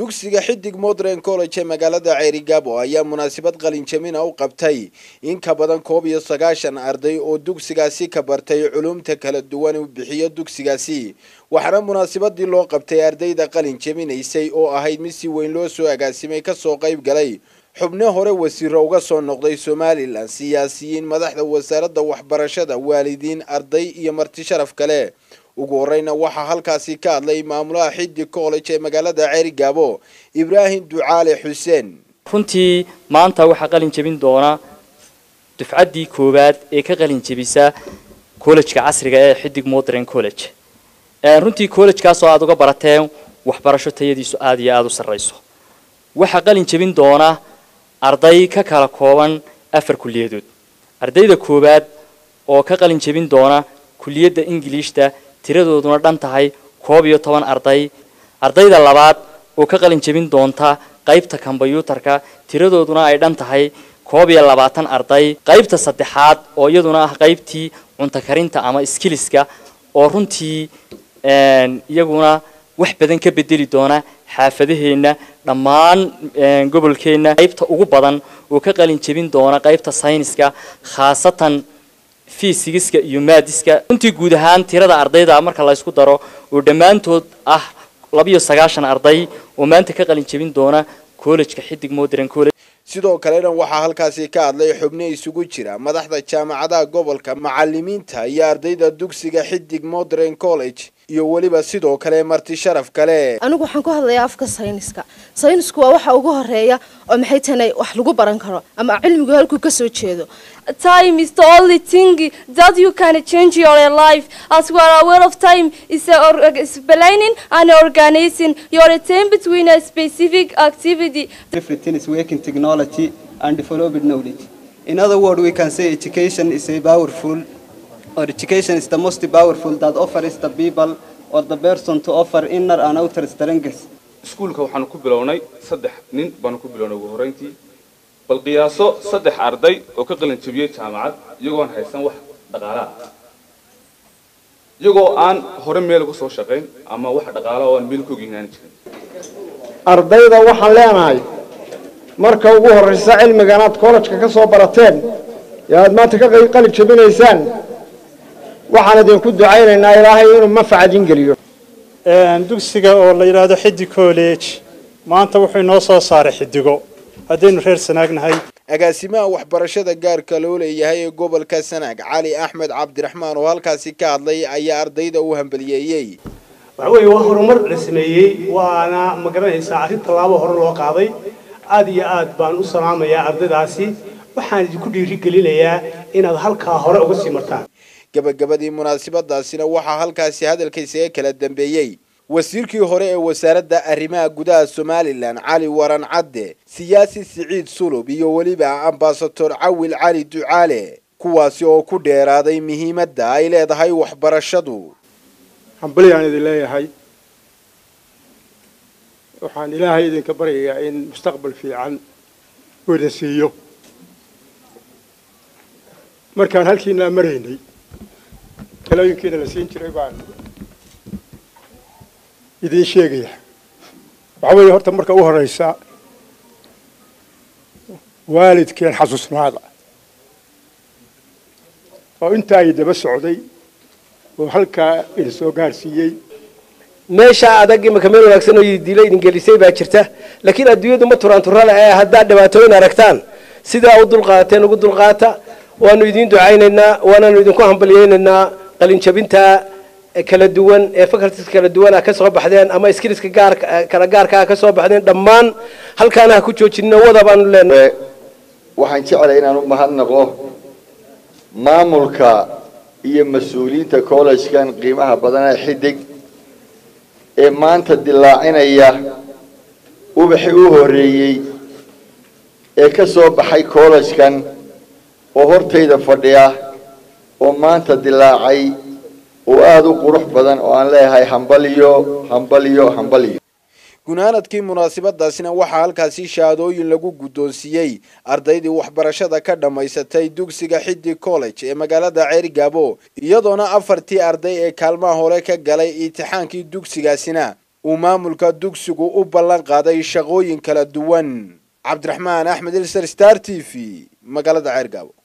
dugsiga xidig modern college ee magaalada ceerigaabo ayaa munaasabad qalinjamina u qabtay in ka badan koob iyo sagaashan arday oo dugsigaasi ka bartay culumta kala duwan uu bixiyo dugsigaasi waxaana munaasabadii loo qabtay ardayda qalin jaminaysay oo ahayd mid si weyn loo soo agaasimay kasoo qayb galay xubno hore wasiiro uga soo noqday somalilan siyaasiyiin madaxda wasaaradda waxbarashada waalidiin arday iyo marti sharaf kale ugu horeyna waxaa halkaasi ka hadlay maamulaha xidig college ee magaalada ceerigaabo ibraahim ducaale xuseen runtii maanta waxaa qalin jebin doona dufcaddii koowaad ee ka qalin jebisa collejka casriga ee xidig modern college runtii collejkaasoo aada uga barateen waxbarasho tayadiisu aada iyo aada u sarrayso waxaa qalin jebin doona arday ka kala kooban afar kulliyadood ardayda koowaad oo ka qalin jebin doona kulliyadda ingiliishta tiradooduna dhan tahay koob iyo toban arday ardayda labaad oo ka qalin jebin doonta qaybta kombyuutarka tiradooduna ay dhan tahay koob iyo labaatan arday qaybta saddexaad oo iyaduna ah qaybtii cunto karinta ama skiliska oo runtii iyaguna wax badan ka bedeli doona xaafadaheenna dhammaan gobolkeenna qaybta ugu badan oo ka qalin jebin doona qaybta sayniska khaasatan fiisigiska iyo maadiska runtii guud ahaan tirada ardayda marka la ysku daro oo dhammaantood ah labiyo sagaashan arday oo maanta ka qalin jebin doona collejka xidig modern college sidoo kalena waxaa halkaasi ka hadlay xubno isugu jira madaxda jaamacadaha gobolka macalimiinta iyo ardayda dugsiga xidig modern college iyo weliba sidoo kale marti sharaf kale anigu waxaan ku hadlayaa afka sayniska saynisku waa waxa ugu horeeya oo maxay tahay wax lagu baran karo ama cilmigu halkuu ka soo jeedo time is the only thing that you can change your life as we are aware of time is explaining and organizing your time between a specific activity everything is working technology and developed knowledge in other words we can say education is a powerful or education is the most powerful that offers the people or the person to offer inner and outer strengths iskuulka waxaanu ku bilownay saddex nin baanu ku bilownay ugu horreyntii bal qiyaaso saddex arday oo ka qalin jebiyey jaamacad iyagoon haysan wax dhaqaalaha iyagoo aan hore meel uga soo shaqayn ama wax dhaqaala oo aan meel ku ogeynaani jirin ardayda waxaan leenahay marka ugu horraysa cilmigan aad kollejka ka soo barateen ee aad maanta ka qalin jebinaysaan waxaan idinku ducaynaynaa ilaahay inuu manfac idin geliyo dugsiga oo la yidhaahdo xidig college maanta wuxuu inoo soo saaray xidigo haddaynu reer sanaagnahay agaasimaha waxbarashada gaarka loo leeyahay ee gobolka sanaag cali axmed cabdiraxmaan oo halkaasi ka hadlay ayaa ardayda u hambaliyeeyey waxa weeye waa horumar la sameeyey waana ma garanaysaa arrin tallaabo hore loo qaaday aada iyo aad baan u salaamayaa ardaydaasi waxaan idinku dhiirigelinayaa inaad halkaa hore uga sii martaan gabagabadii munaasabadaasina waxaa halkaasi hadalkaysaga kala dambeeyey wasiirkii hore ee wasaaradda arrimaha gudaha somalilan cali waran cadde siyaasi siciid sulub iyo weliba ambasador cawil cali ducaale kuwaasi oo ku dheeraaday muhiimadda ay leedahay waxbarashadu hambalyaan idin leeyahay waxaan ilaahay idinka baryayaa in mustaqbal fiican uu idin siiyo markaan halkiinaa maraynay talooyinkiina la siin jiray baan idiin sheegaya waxaa weeye horta marka u horraysa waalidkeen xasuusnaada oo intaa i daba socday oo halkaa idin soo gaarsiiyey meesha adag imika meel wanaagsan oo dilo idin gelisay baa jirta laakiin adduunyadu ma turaan turale ee haddaad dhibaatooyin aragtaan sidaa u dulqaateen ugu dulqaata waanu idiin ducaynaynaa waanaanu idinku hambalyaynaynaa qalinjabinta kala duwan ee faculties kala duwan ah ka soo baxdeen ama skillska gaar kala gaarka ah ka soo baxdeen dhammaan halkaana ha ku joojinno wada baanu leenahay waxaan jeclay inaan u mahadnaqo maamulka iyo mas-uuliyiinta collegekan qiimaha badan ee xidig ee maanta dilaacinaya ubaxii u horreeyey ee ka soo baxay collegekan oo hortayda fadhiya oo maanta dilaacay oo aada u qurux badan oo aan leeyahay hambaliyo hambaliyo hambaliyo gunaanadkii munaasabadaasina waxaa halkaasi shahaadooyin lagu guddoonsiiyey ardaydii waxbarashada ka dhammaysatay dugsiga xidig college ee magaalada ceerigaabo iyadoona afartii arday ee kaalmaha hore ka galay imtixaankii dugsigaasina uu maamulka dugsigu u ballan qaaday shaqooyin kala duwan cabdiraxmaan axmed ilser star t v magaalada ceergaabo